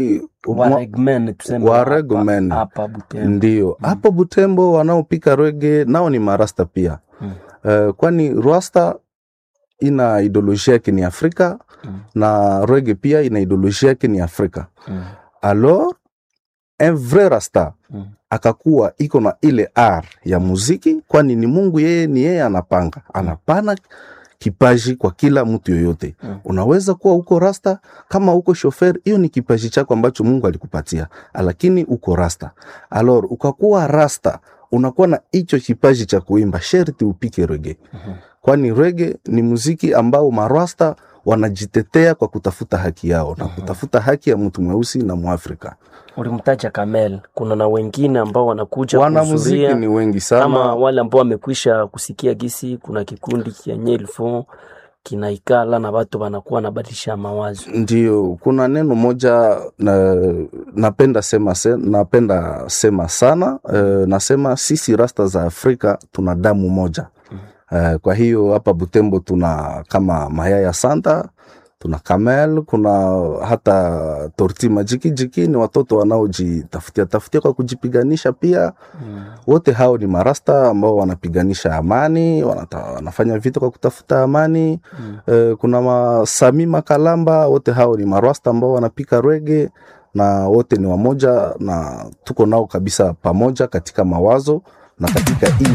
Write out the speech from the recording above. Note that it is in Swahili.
Waregmen tuseme Waregmen. hapa- hapa Butembo. ndio hapo Butembo wanaopika rege nao ni marasta pia Mm. Eh, kwani rasta ina ideolojia yake ni Afrika Mm. na rege pia ina ideolojia yake ni Afrika Mm. alors un vrai rasta Mm. akakuwa iko na ile r ya muziki, kwani ni Mungu yeye ni yeye anapanga, anapana kipaji kwa kila mtu yoyote. Mm. Unaweza kuwa uko rasta kama uko shofer, hiyo ni kipaji chako ambacho Mungu alikupatia, lakini uko rasta. Alors ukakuwa rasta, unakuwa na hicho kipaji cha kuimba, sherti upike rege, Mhm. kwani rege ni muziki ambao marasta wanajitetea kwa kutafuta haki yao na kutafuta haki ya mtu mweusi na Mwafrika. Ulimtaja Kamel, kuna na wengine ambao wanakuja Wanamuziki kuhudhuria ni wengi kama sana. wale ambao wamekwisha kusikia gisi kuna kikundi kia Nyelfo kinaikala na watu wanakuwa nabadilisha mawazo. Ndio, kuna neno moja na, napenda sema, se, napenda sema sana uh, nasema sisi rasta za Afrika tuna damu moja uh, kwa hiyo hapa Butembo tuna kama Mayaya Santa, tuna Kamel, kuna hata Torti Majikijiki, ni watoto wanaojitafutia tafutia kwa kujipiganisha pia Mm. wote hao ni marasta ambao wanapiganisha amani, wanata, wanafanya vita kwa kutafuta amani Mm. eh, kuna masami makalamba, wote hao ni marasta ambao wanapika rege na wote ni wamoja na tuko nao kabisa pamoja katika mawazo na katika hii